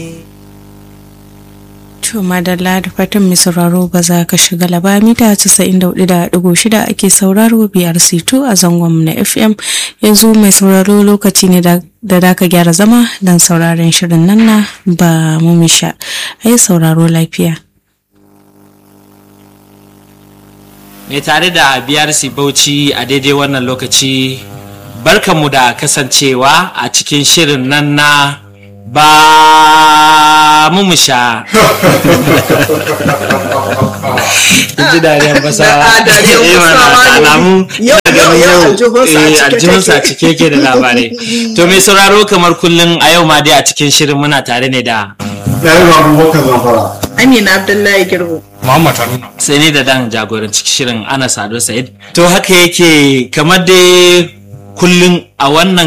To madalla da fatan mai sauraro ba za ka shiga laba mita 94.6 ake sauraro biyar sito a zangon na FM yanzu mai sauraro lokaci ne da da ka gyara zama don sauraron shirin nan na ba mumisha ai sauraro lafiya. Mai tare da BRC Bauchi a daidai wannan lokaci barkanmu da kasancewa a cikin shirin nan na ba mu mu sha ji dariyar basawa alamu aljihunsa cike ke da labarai to mai sauraro kamar kullum a yau ma dai a cikin shirin muna tare ne da Ɗari abubakar zamfara. Amina Abdullahi Girbo. Muhammad Haruna. sai ne da dan jagoranci shirin ana sado sa'id to haka yake kamar dai kullum a wannan